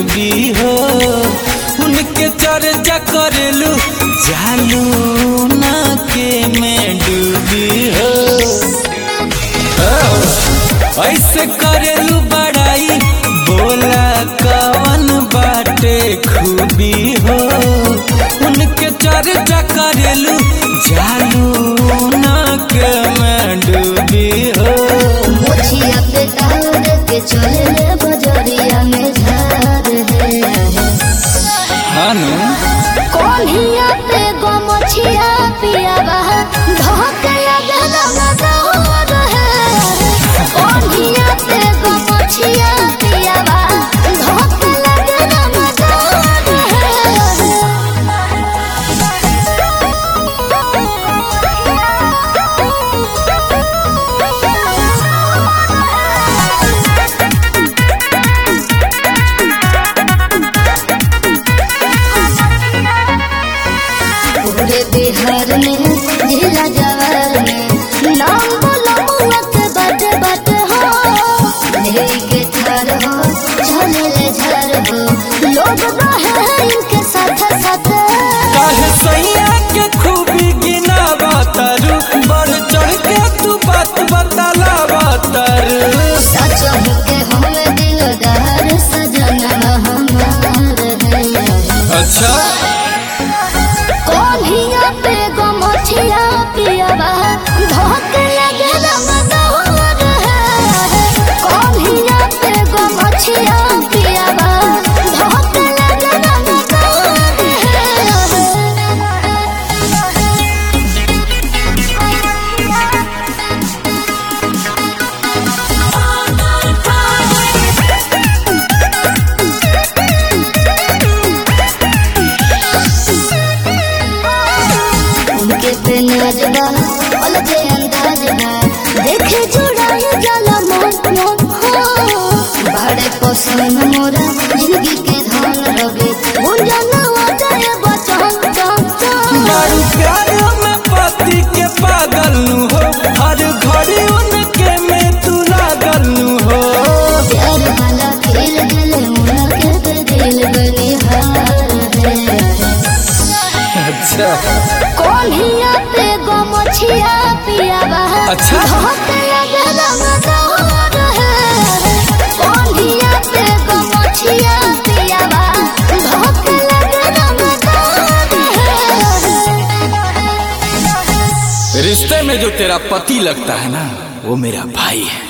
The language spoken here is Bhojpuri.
खूबी हो उनके चर्चा करेलू जालू ना के में डूबी हो ऐसे करेलू बड़ाई बोला कवन बाटे खूबी हो उनके चर्चा करेलू जालू ना के में डूबी हो मोछिया पे तार के चले ले बजरिया में झार है हानु कोल्हिया पे गो मोछिया पिया बहा धोक लगे दमदौर है कोल्हिया पे गो मोछिया पिया बहा धोक लगे दमदौर पूरे बिहार में जिला जवार में नाम बोलो मुआ के बट बट हो लेके थार हो झले ले झर हो लोग रहे हैं इनके साथ साथ काहे सैया के खूबी गिना बातरू बढ़ चढ़ के तू बात बतला बातरू सच के हमें दिलदार सजना हमार है अच्छा कोल्हिया पे गो मोछिया पियावा धोक लगे दमदौर है कोल्हिया पे गो मोछिया पियावा धोक लगे दमदौर उनके पे नाजबा अलगे अंदाज बा देखे जुड़ाए जाला मन मन हो बड़े पसंद मोरा जिंदगी के धन रगे गुंजना जाए बचन चन चन बड़ू प्यार में पति के पागल नु हो हर घड़ी उनके में तू लागल नु हो प्यार वाला खेल दिल मुना के दिल बनिहार है अच्छा कोल्हिया पे गो मोछिया पियावा अच्छा। धोक लगे दमदौर है कोल्हिया पे गो मोछिया पियावा धोक लगे दमदौर है रिश्ते में जो तेरा पति लगता है ना वो मेरा भाई है